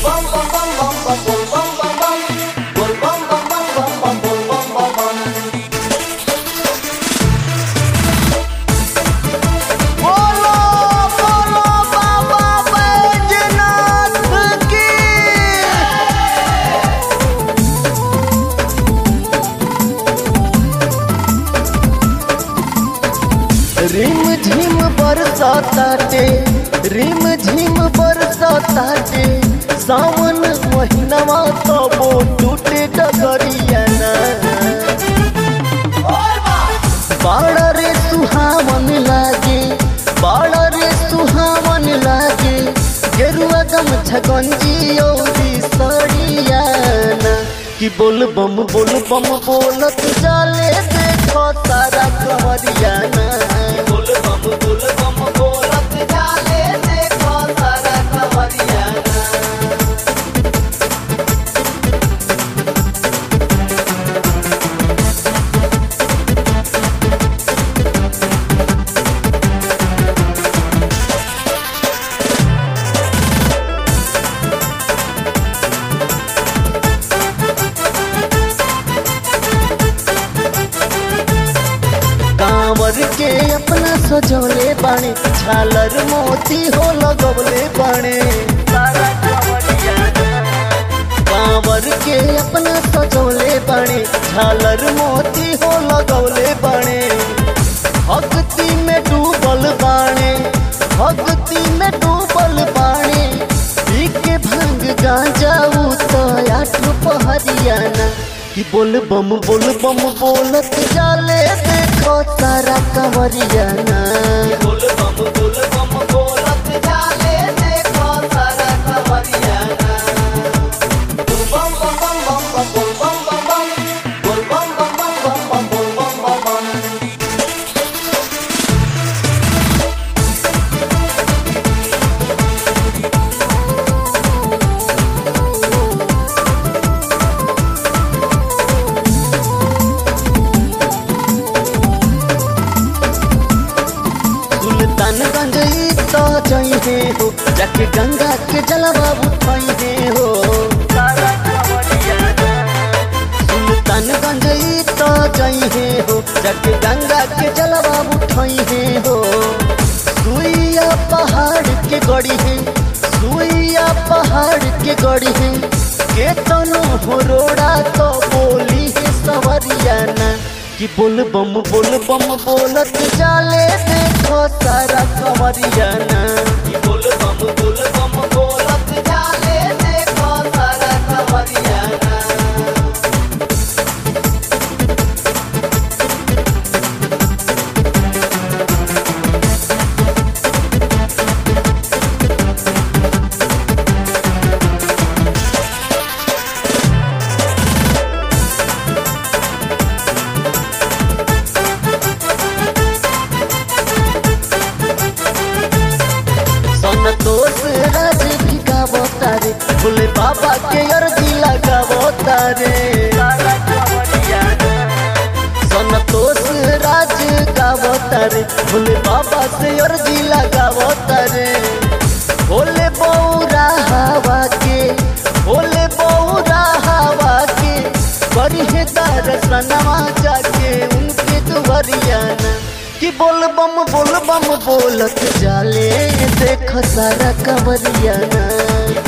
बोलो बोलो बाबा बैजनाथ की रिम झिम बरसाताटे रिम झिम बरसाताटे सावन महीनवा तबो टूटे डगरियाना बाड़ा रे सुहावन लागे बाड़ा रे सुहावन लागे गेरुआ गम छगंजी औरी सड़ियाना कि बोल बम बोल बम बोलत जाले देखो सारा कमरियाना बोल बम बोल बम बोलत जाले देखो सारा कमरियाना कांवर के अपना सजौले बाणे झालर मोती हो लगवले बाणे कांवर के अपना सजौले बाणे झालर मोती हो लगवले बाणे भक्ति में डूबल बाणे भक्ति में डूबल बाणे पी के भंग गांजा उ तो आठ पहरियाना कि बोल बम बोल बम बोलत जाले देखो सारा कंवरियाना बोल बम बोल बम बोलत जाले देखो सारा कंवरियाना बम बम बम बम बम बोल बम बम बम बोल बम बम बम बम बम बोल बम बम बम सुल्तानगंज ई तो जइहे हो जाके गंगा के जलवा उठइहे हो सुल्तानगंज ई तो जइहे हो जाके गंगा के जलवा उठइहे हो सुइया पहाड़ के गड़ी है सुइया पहाड़ के गड़ी है के तनु हो रोड़ा तो बोली है सवरियाना कि बोल बम बोल बम बोलत जाले देखो सारा कंवरियाना कि बोल बम बोल बम बोलत जाले देखो सारा कंवरियाना संतोष राज भी गावो तारे भोले बाबा के अर्जी लगावो तारे संतोष राज गावो तारे भोले बाबा से अर्जी लगावो तारे भोले बौरा हवा के भोले बौरा हवा के बड़ी है दर्शनवा जाके उनके दुवरियाना कि बोल बम बोल बम बोलत जाले देख सारा कंवरियाना